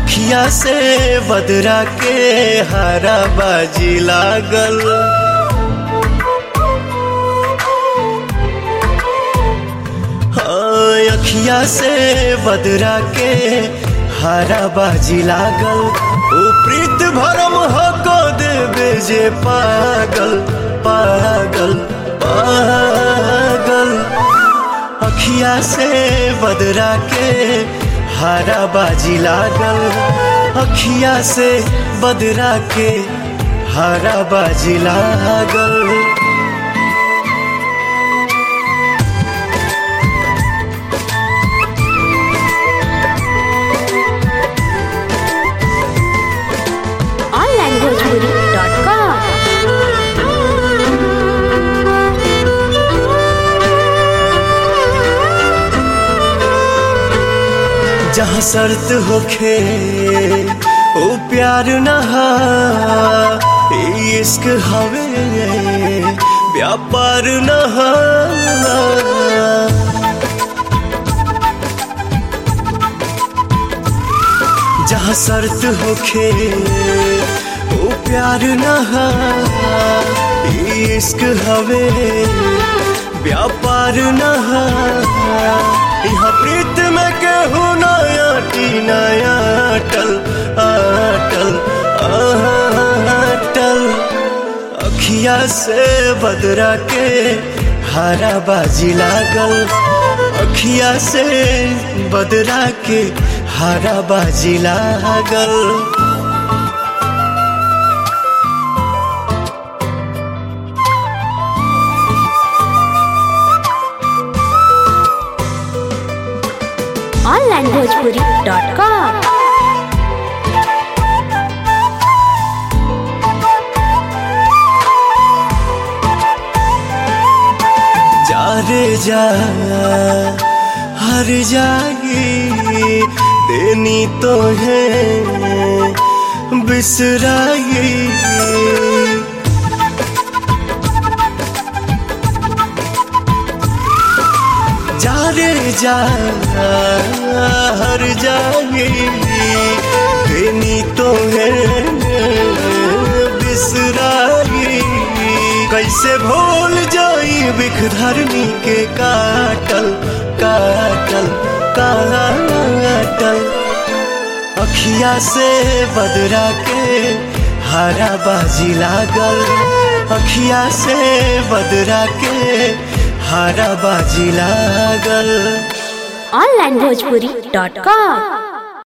अखिया से बदरा के हरा बाजी लागल हाँ, अखिया से बदरा के हरा बाजी लागल ओ प्रीत भरम हको देवे जे पागल पागल पागल अखिया से बदरा के हरा बाजी लागल अखिया से बदरा के हरा बाजी लागल onlinebhojpuri.com जहाँ शर्त होखे ओ प्यार नहा इश्क हवे व्यापार नहा जहाँ शर्त होखे ओ प्यार नहा इश्क हवे व्यापार नहा यहाँ प्रीत में केहू नया टी नया अटल अटल अटल अखिया से बदरा के हरा बाजी लागल अखिया से बदरा के हरा बाजी लागल onlinebhojpuri.com जा रे जा हर जागी देनी तो है बिसराई जा रे जा हर जागी देनी तो है बिसराई कैसे भूल जाई बिख धरनी के काटल काटल काटल अखिया से बदरा के हरा बाजी लागल अखिया से बदरा के हरा बाजी लागल onlinebhojpuri.com